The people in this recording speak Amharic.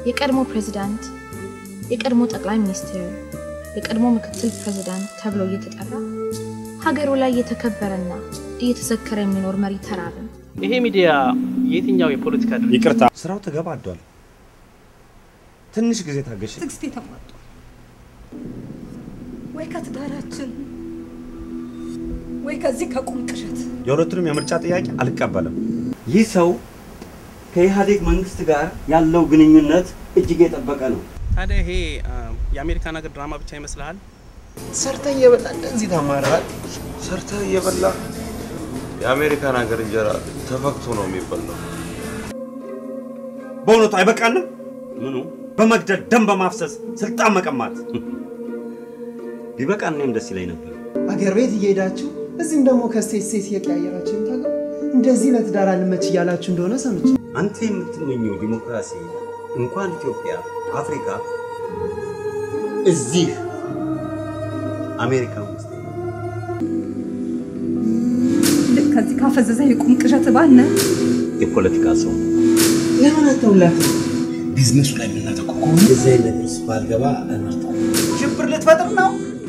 የቀድሞ ፕሬዝዳንት፣ የቀድሞ ጠቅላይ ሚኒስትር፣ የቀድሞ ምክትል ፕሬዝዳንት ተብሎ እየተጠራ ሀገሩ ላይ እየተከበረና እየተዘከረ የሚኖር መሪ ተራብን። ይሄ ሚዲያ የትኛው የፖለቲካ ድርጅት ይቅርታ፣ ስራው ተገባዷል። ትንሽ ጊዜ ታገሽ። ትዕግስት የተሟጧል ወይ ከትዳራችን ወይ ከዚህ ከቁም ቅዠት የሁለቱንም የምርጫ ጥያቄ አልቀበልም። ይህ ሰው ከኢህአዴግ መንግስት ጋር ያለው ግንኙነት እጅግ የጠበቀ ነው። ታዲያ ይሄ የአሜሪካን ሀገር ድራማ ብቻ ይመስልሃል? ሰርተህ እየበላ እንደዚህ ታማራል። ሰርተህ እየበላ የአሜሪካን ሀገር እንጀራ ተፈክቶ ነው የሚበላው። በእውነቱ አይበቃንም? ምኑ በመግደል ደም በማፍሰስ ስልጣን መቀማት ቢበቃ እኔም ደስ ይለኝ ነበር። አገር ቤት እየሄዳችሁ እዚህም ደግሞ ከስቴት ስቴት እየቀያየራችሁ የምታገቡ እንደዚህ ለትዳር አልመች እያላችሁ እንደሆነ ሰምቼ አንተ የምትመኘው ዲሞክራሲ እንኳን ኢትዮጵያ፣ አፍሪካ እዚህ አሜሪካ ውስጥ ልክ ከዚህ ካፈዘዘ የቁም ቅዠት ባነ የፖለቲካ ሰው ለምን አተውላት ቢዝነሱ ላይ የምናተኩር ከሆነ እንደዚህ አይነት ውስጥ ባልገባ እመርጣለሁ። ሽብር ልትፈጥር ነው?